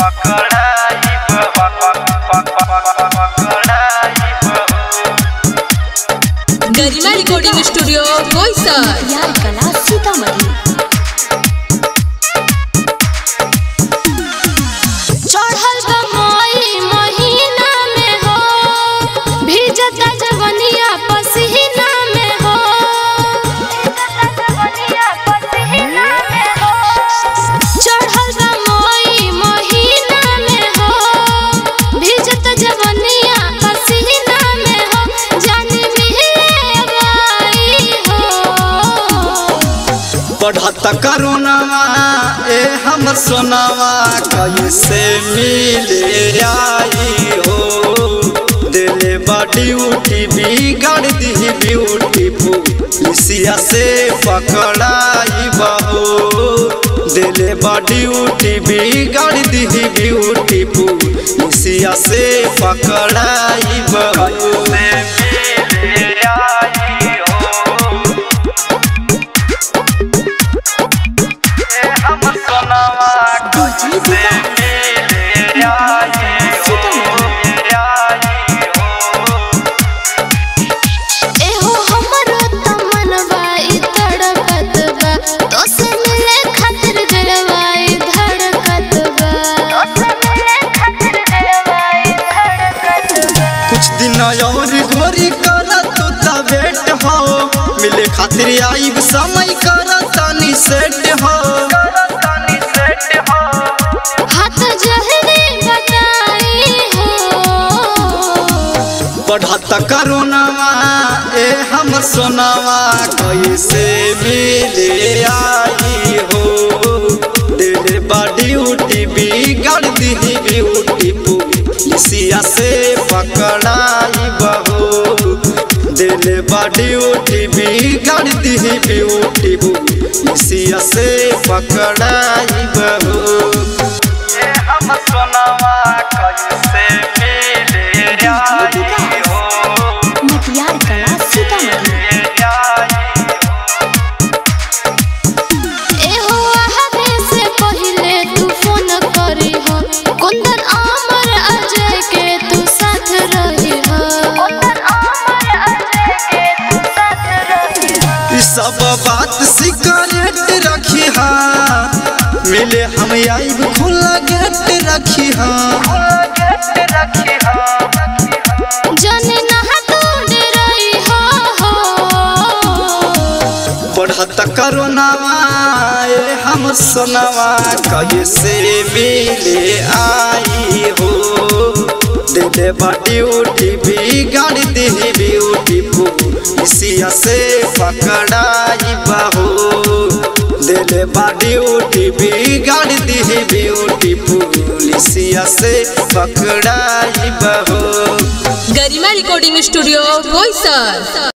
गरिमा recording studio Boisar यार कला सीतामढ़ी चढ़ल बा मई महीना में हो भीजता जवनिया पसीना में हो चढ़ल बा मई महीना में हो भीजता जवनिया पसीना में हो जान मिले बाई हो बढ़त करोनावा ए हम सोनावा कैसे मिले आई हो दिले बा ड्यूटी बिगड़ दी ब्यूटीफुल इसिया से पकड़ाई बहो दिले बा ड्यूटी बिगड़ दी ब्यूटीफुल इसिया से पकड़ाई बहो मिले आई हो हमर सोनावा डीजे दीपा एहो हमरो तमनवा ई तड़पत बा तोसे मिले खातिर दिलवा ई धड़कत बा तोसे मिले खातिर दिलवा ई धड़कत बा कुछ दिन और घोरी करत त वेट हो मिले खातिर आईब समय करत तनी सेट हो हाथ जहरी बताई हो बढ़त करोनावा ए हम सोनावा कैसे मिले आई हो दिल बा ड्यूटी बिगड़ दी ब्यूटीफुल इसिया से पकड़ाई बहो दिल बा ड्यूटी बिगड़ दी ब्यूटीफुल इसिया से पकड़ाई बहो ए हम सोनावा कैसे मिले आई हो मटियार कला सीतामढ़ी एहो आवे से पहिले तू फोन करी हो कुंदन अमर अजय के तू साथ रही हो कुंदन अमर अजय के तू साथ रही हो ई सब बात सिकरेट रखी हा मिले हम आईब खुला गेट रखी हा जाने ना तू डरई हो हो बढ़त करोनावा ए हम सोनावा कैसे मिले आई हो दिले बा ड्यूटी बिगाड़ दी ब्यूटीफुल इसिया से पकड़ाई बहो दिले बा ड्यूटी बिगाड़ दी ब्यूटीफुल इसिया से पकड़ाई बहो गरिमा रिकॉर्डिंग स्टूडियो बोईसर